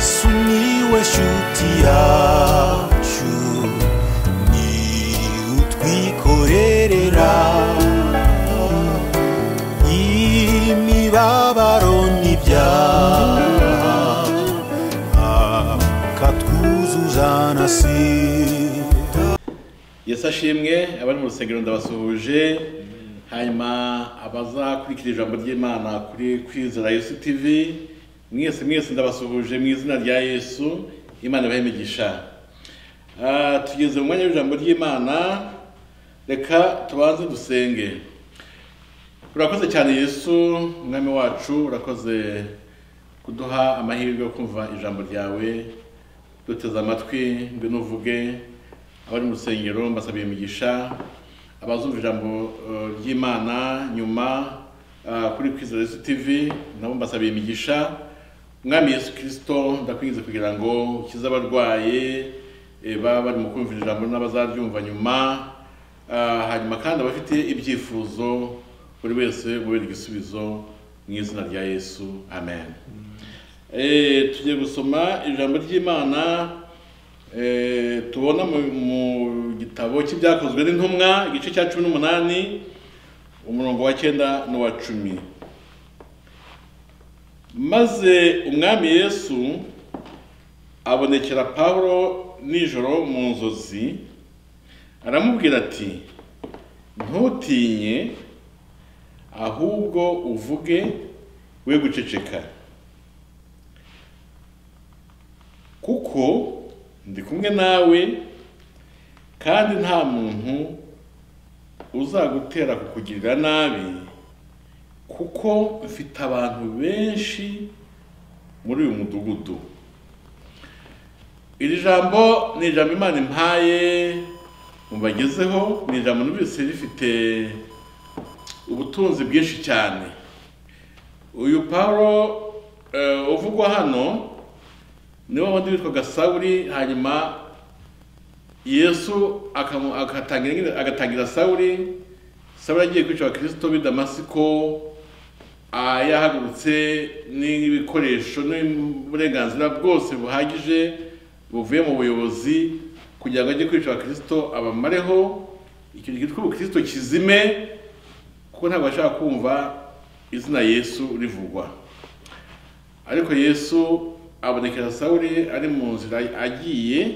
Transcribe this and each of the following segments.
sumiłeś utiaciu ni utwikorerera imibabaro n'ibyaha akatwuzuza na sida yesu ashimwe abari mu rusengero ndabasuhuje hanyuma abazakurikira ijambo ry'imana kuri kwizera yesu tv mwese mwese ndabasuhuje mu izina rya yesu imana ibahe imigisha Ah, tugeze mu mwanya w'ijambo ry'imana reka tubanze dusenge urakoze cyane yesu umwami wacu urakoze kuduha amahirwe yo kumva ijambo ryawe duteze amatwi ngwino uvuge abari mu rusengero mbasabiye imigisha abazumva ijambo eh, ry'imana nyuma ah, kuri kwizera yesu tv nabo mbasabiye imigisha umwami yesu kirisito ndakwingize kugira ngo ukize abarwaye eh, baba bari mu kumva ijambo n'abazaryumva nyuma Ah, hanyuma kandi abafite ibyifuzo buri wese mubera igisubizo mu izina rya yesu amen Eh, tugiye gusoma ijambo ry'imana eh, tubona mu- mu gitabo cy'ibyakozwe n'intumwa igice cya cumi n'umunani umurongo wa cyenda n'uwa cumi maze umwami yesu abonekera pawulo nijoro mu nzozi aramubwira ati ntutinye ahubwo uvuge we guceceka kuko ndi kumwe nawe kandi nta muntu uzagutera kukugirira nabi kuko mfite abantu benshi muri uyu mudugudu iri jambo ni ijambo imana impaye mubagezeho ni ijambo numvise rifite ubutunzi bwinshi cyane uyu pawulo eh, uvugwa hano niwe wundi witwaga sawuri hanyuma yesu akamu- agatangira agatangira sawuri sawuri agiye kwica abakristo b'i damasiko ah, yahagurutse n'ibikoresho n'uburenganzira bwose buhagije buvuye mu buyobozi kugira ngo ajye kwica abakristo abamareho icyo gihe twitwa ubukristo kizime kuko ntabwo bashaka kumva izina yesu rivugwa ariko yesu abonekera sawuri ari mu nzira agiye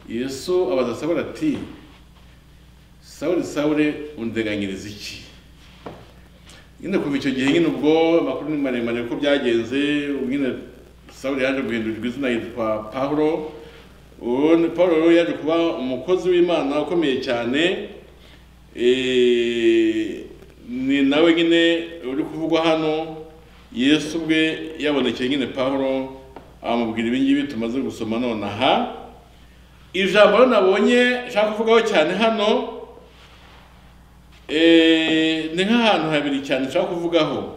yesu abaza sawuri ati sawuri sawuri undeganyiriza iki nyine kuva icyo gihe nyine ubwo amakuru ni maremare uko byagenze ubu nyine sawuri yaje guhindurirwa izina yitwa pawulo uwo ni- pawulo rero yaje kuba umukozi w'imana ukomeye cyane Eh, ni nawe nyine uri kuvugwa hano yesu ubwe yabonekeye nyine pawulo amubwira ibi ngibi tumaze gusoma nonaha ijambo rero nabonye nshaka kuvugaho cyane hano eh, ni nk'ahantu habiri cyane nshaka kuvugaho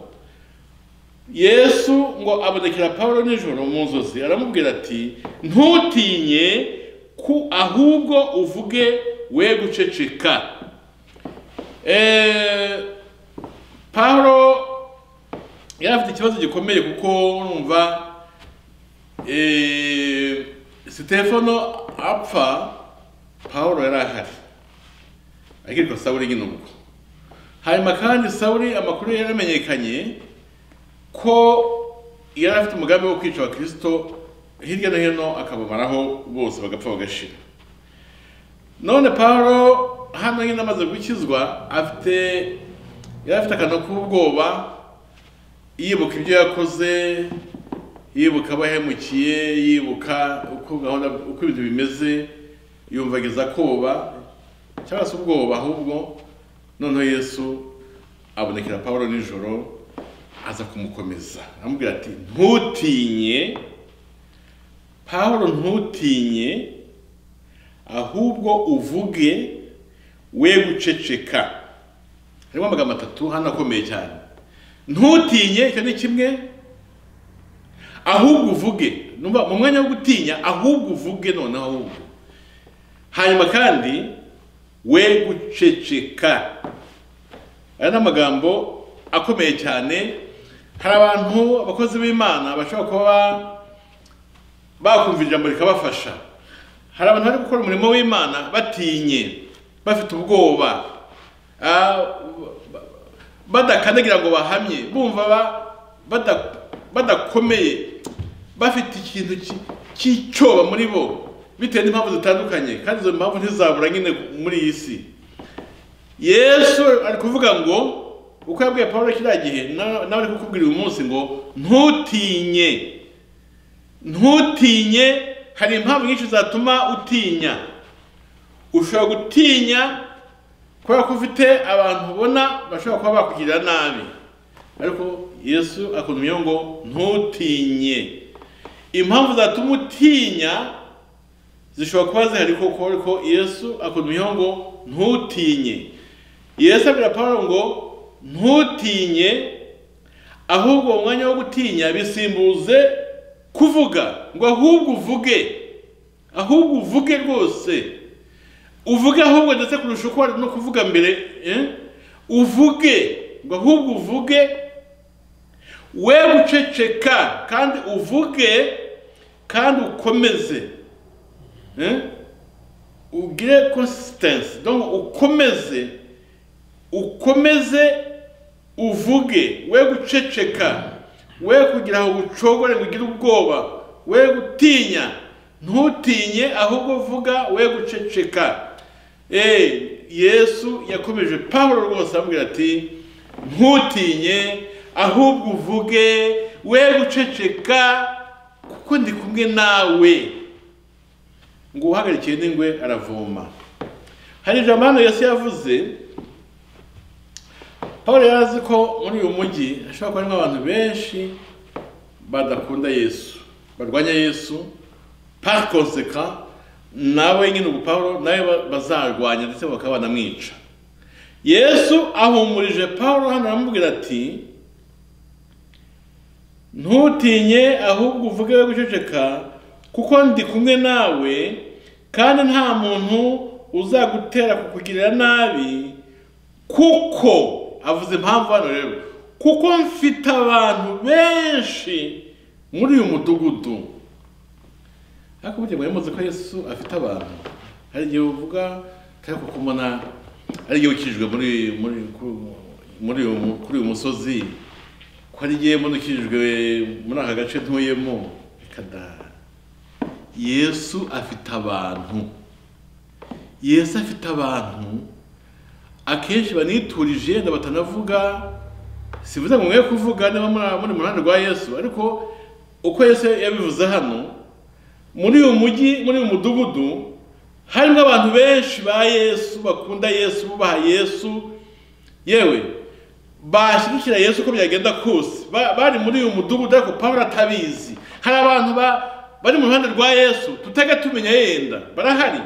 yesu ngo abonekera pawulo nijoro mu nzozi aramubwira ati ntutinye ku ahubwo uvuge we guceceka Eh, Pawulo yari afite ikibazo gikomeye kuko numva eh, Sitefano apfa Pawulo yari ahari ariko Sawuli nyine ubwo hanyuma kandi Sawuli amakuru yari yaramenyekanye ko yari afite umugambi wo kwica abakristo hirya no hino akabamaraho bose bagapfa bagashira none Pawulo hano nyine amaze gukizwa afite yari afite akantu k'ubwoba yibuka ibyo yakoze yibuka abo yahemukiye yibuka uko gahunda uko ibintu bimeze yumva ageza koba cyangwa se ubwoba ahubwo noneho yesu abonekera pawulo nijoro aza kumukomeza aramubwira ati ntutinye pawulo ntutinye ahubwo uvuge we guceceka harimo amagambo atatu hano akomeye cyane ntutinye icyo ni kimwe ahubwo uvuge numva mu mwanya wo gutinya ahubwo uvuge noneho ahubwo hanyuma kandi we guceceka aya ni amagambo akomeye cyane hari abantu abakozi b'imana bashobora kuba bakumva ijambo rikabafasha hari abantu bari gukora umurimo w'imana batinye bafite ubwoba ah, ba- badakandagira ngo bahamye bumva ba- bada- badakomeye bafite ikintu ki- cy'icyoba muri bo bitewe n'impamvu zitandukanye kandi izo mpamvu ntizabura nyine muri iyi si yesu ari kuvuga ngo uko yabwiye pawulo kiriya gihe na- nawe ari kukubwira uyu munsi ngo ntutinye ntutinye hari impamvu nyinshi zatuma utinya ushobora gutinya kubera ko ufite abantu ubona bashobora kuba bakugirira nabi ariko yesu akundumyeho ngo ntutinye impamvu zatuma utinya zishobora kuba zihari koko ariko yesu akundumyeho ngo ntutinye yesu abwira pawulo ngo ntutinye ahubwo uwo mwanya wo gutinya bisimbuze kuvuga ngo ahubwo uvuge ahubwo uvuge rwose uvuge ahubwo ndetse kurusha uko wari no kuvuga mbere eh? uvuge ngo ahubwo uvuge we guceceka kandi uvuge kandi ukomeze Eh? ugire consistency donc ukomeze ukomeze uvuge we guceceka we kugira ngo ucogore ngo ugire ubwoba we gutinya ntutinye ahubwo vuga we guceceka Eh, yesu yakomeje pawulo rwose amubwira ati ntutinye ahubwo uvuge we guceceka kuko ndi kumwe nawe ngo uhagarikiye n'ingwe aravoma hari ijambo hano yesu yavuze paul yari azi ko muri uyu mujyi hashobora kuba harimo abantu benshi badakunda yesu barwanya yesu par conséquent nawe nyine ubu paul nawe ba- bazarwanya ndetse bakaba banamwica yesu ahumurije paul hano aramubwira ati ntutinye ahubwo uvuge we guceceka kuko ndi kumwe nawe kandi nta muntu uzagutera kukugirira nabi kuko avuze impamvu hano rero kuko mfite abantu benshi muri uyu mudugudu ariko burya mwari muzi ko yesu afite abantu hari igihe uvuga ariko kuko mbona ari igihe ukijwe muri muri muri uyu- kuri uyu musozi ko hari igihe mbona ukijwe muri aka gace ntuyemo kada yesu afite abantu yesu afite abantu akenshi baniturije na batanavuga sivuze ngo mwe kuvuga niba muri- muri mu ruhande rwa yesu ariko uko yesu yabivuze hano muri uyu mujyi muri uyu mudugudu harimo abantu benshi ba yesu bakunda yesu bubaha yesu yewe bashyigikira yesu uko byagenda kose Ba- bari muri uyu mudugudu ariko pawulo atabizi hari abantu ba- bari mu ruhande rwa yesu tutega tumenya yenda barahari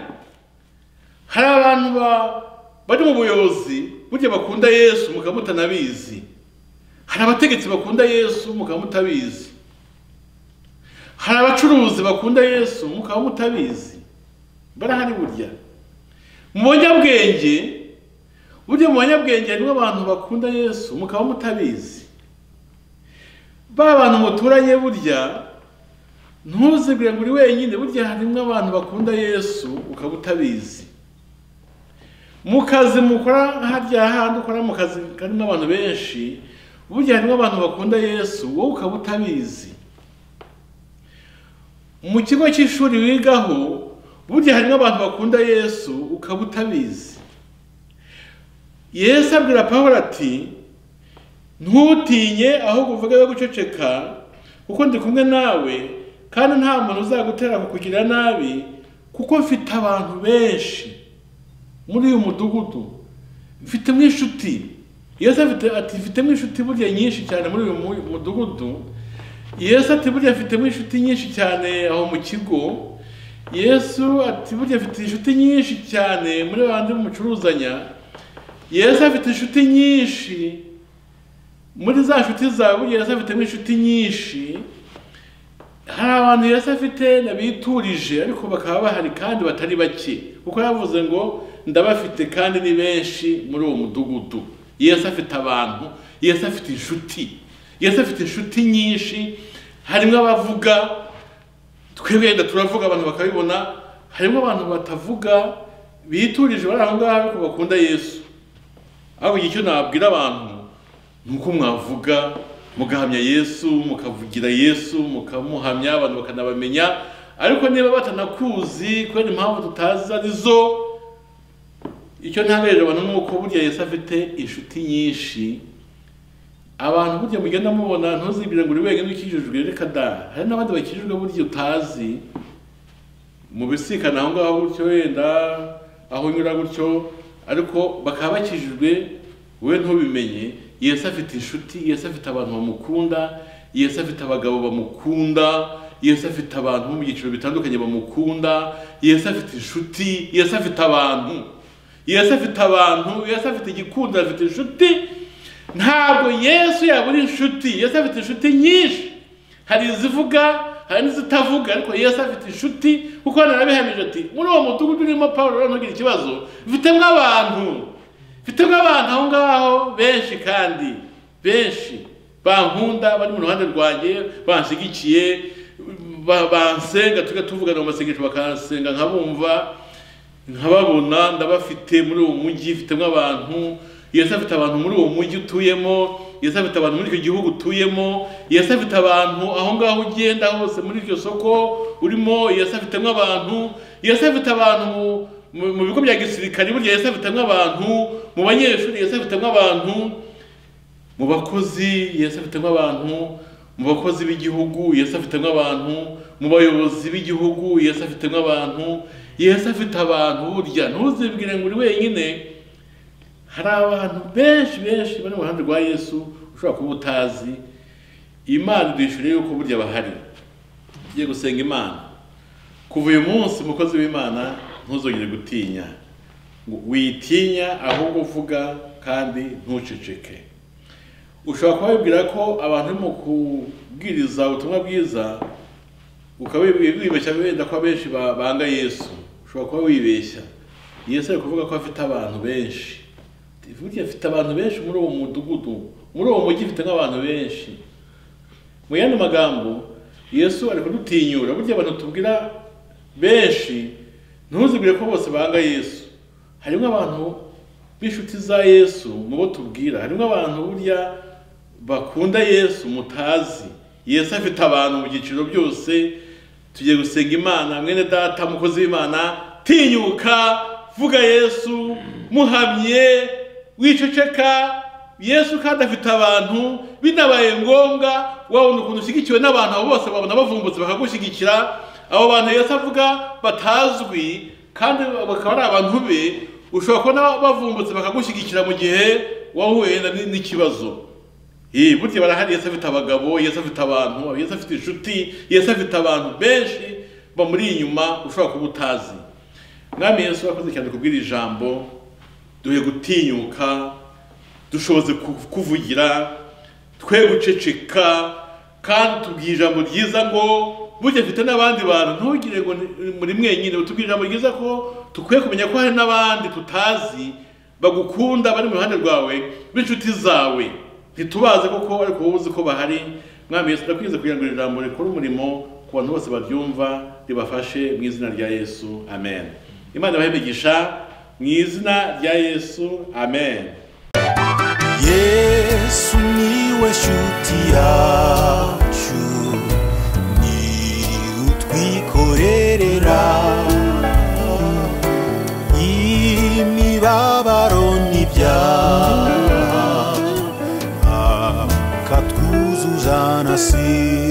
hari abantu ba- bari mu buyobozi burya bakunda yesu mukaba mutanabizi hari abategetsi bakunda yesu mukaba mutabizi hari abacuruzi bakunda yesu mukaba mutabizi barahari burya mu banyabwenge burya mu banyabwenge harimo abantu bakunda yesu mukaba mutabizi ba bantu muturanye burya ntuzibwire ngo uri wenyine burya harimo abantu bakunda yesu ukaba utabizi mu kazi mukora harya handi ukora mu kazi karimo abantu benshi burya harimo abantu bakunda yesu wowe ukaba utabizi mu kigo cy'ishuri wigaho burya harimo abantu bakunda yesu ukaba utabizi yesu abwira pawulo ati ntutinye ahubwo uvuge we guceceka kuko ndi kumwe nawe kandi nta muntu uzagutera kukugirira nabi kuko mfite abantu benshi muri uyu mudugudu mfitemo inshuti yesu afite ati mfitemo inshuti burya nyinshi cyane muri uyu mu- mudugudu yesu ati burya mfitemo inshuti nyinshi cyane aho mu kigo yesu ati burya mfite inshuti nyinshi cyane muri bandi mucuruzanya yesu afite inshuti nyinshi muri za nshuti zawe burya yesu afitemo inshuti nyinshi hari abantu Yesu afite nabiturije ariko bakaba bahari kandi batari bake kuko yavuze ngo ndabafite kandi ni benshi muri uwo mudugudu Yesu afite abantu Yesu afite inshuti Yesu afite inshuti nyinshi harimo abavuga twebwe yenda turavuga abantu bakabibona harimo abantu batavuga biturije bari aho ngaho ariko bakunda yesu ariko icyo nabwira abantu ni uko mwavuga mugahamya yesu mukavugira yesu mukamuhamya abantu bakanabamenya ariko niba batanakuzi kubera impamvu tutazi arizo icyo ntaberera abantu ni uko burya yesu afite inshuti nyinshi abantu burya mugenda mubona ntuzibwire ngo uri wenyine ukijijwe reka da hari n'abandi bakijijwe burya utazi mubisikana aho ngaho gutyo wenda aho unyura gutyo ariko bakaba bakijijwe we ntubimenye yesu afite inshuti yesu afite abantu bamukunda yesu afite abagabo bamukunda yesu afite abantu bo mu byiciro bitandukanye bamukunda yesu afite inshuti yesu afite abantu yesu afite abantu yesu afite igikundiro afite inshuti ntabwo yesu yaba ari inshuti yesu afite inshuti nyinshi hari izivuga hari n'izitavuga ariko yesu afite inshuti kuko hano arabihamije ati muri uwo mudugudu urimo paul rero ntugire ikibazo mfitemo abantu mfitemo abantu aho ngaho benshi kandi benshi bankunda bari mu ruhande rwanjye banshyigikiye ba- bansenga tujya tuvugana mu masengesho bakansenga nkabumva nkababona ndabafite muri uwo mujyi mfitemo abantu yesu afite abantu muri uwo mujyi utuyemo yesu afite abantu muri icyo gihugu utuyemo yesu afite abantu aho ngaho ugenda hose muri iryo soko urimo yesu afitemo abantu yesu afite abantu mu- mu mu bigo bya gisirikare burya yesu afitemo abantu mu banyeshuri yesu afitemo abantu mu bakozi yesu afitemo abantu mu bakozi b'igihugu yesu afitemo abantu mu bayobozi b'igihugu yesu afitemo abantu yesu afite abantu burya ntuzibwire ngo uri wenyine hari abantu benshi benshi bari mu ruhande rwa yesu ushobora kuba utazi imana idushyure yuko burya bahari ugiye gusenga imana kuva uyu munsi umukozi w'imana ntuzongere gutinya ngo witinya ahubwo uvuga kandi ntuceceke ushobora kuba wibwira ko abantu urimo kubwiriza ubutumwa bwiza ukaba wibi- wibeshya wenda ko abenshi ba- banga yesu ushobora kuba wibeshya yesu ari kuvuga ko afite abantu benshi burya afite abantu benshi muri uwo mudugudu muri uwo mujyi afite nk'abantu benshi mu yandi magambo yesu ari kudutinyura burya abantu tubwira benshi ntuzibwire ko bose banga yesu harimo abantu b'inshuti za yesu mu bo tubwira harimo abantu burya bakunda yesu mutazi yesu afite abantu mu byiciro byose tugiye gusenga imana mwene data mukozi w'imana tinyuka vuga yesu muhamye wiceceka yesu kandi afite abantu binabaye ngombwa wabona ukuntu ushyigikiwe n'abantu abo bose babona bavumbutse bakagushyigikira abo bantu yesu avuga batazwi kandi bakaba ari abantu be ushobora kubona bavumbutse bakagushyigikira mu gihe wahuye na- n'ikibazo Eh, burya barahari yesu afite abagabo yesu afite abantu yesu afite inshuti yesu afite abantu benshi bamuri inyuma ushobora kuba utazi mwami yesu wakoze cyane kubwira ijambo duhe gutinyuka dushoboze ku- kuvugira twe guceceka kandi tubwire ijambo ryiza ngo burya afite n'abandi bantu ntugire ngo ni- muri mwenyine tubwire ijambo ryiza ko dukwiye kumenya ko hari n'abandi tutazi bagukunda bari mu ruhande rwawe b'inshuti zawe ntitubaze koko ariko wowe uzi ko bahari mwami yesu ndakwize kugira ngo iri jambo rikore umurimo ku bantu bose baryumva ribafashe mu izina rya yesu amen imana ibahe imigisha mu izina rya yesu amen yesu niwe shuti yacu ni utwikorerera imibabaro n'ibyaha akatwuzuza na si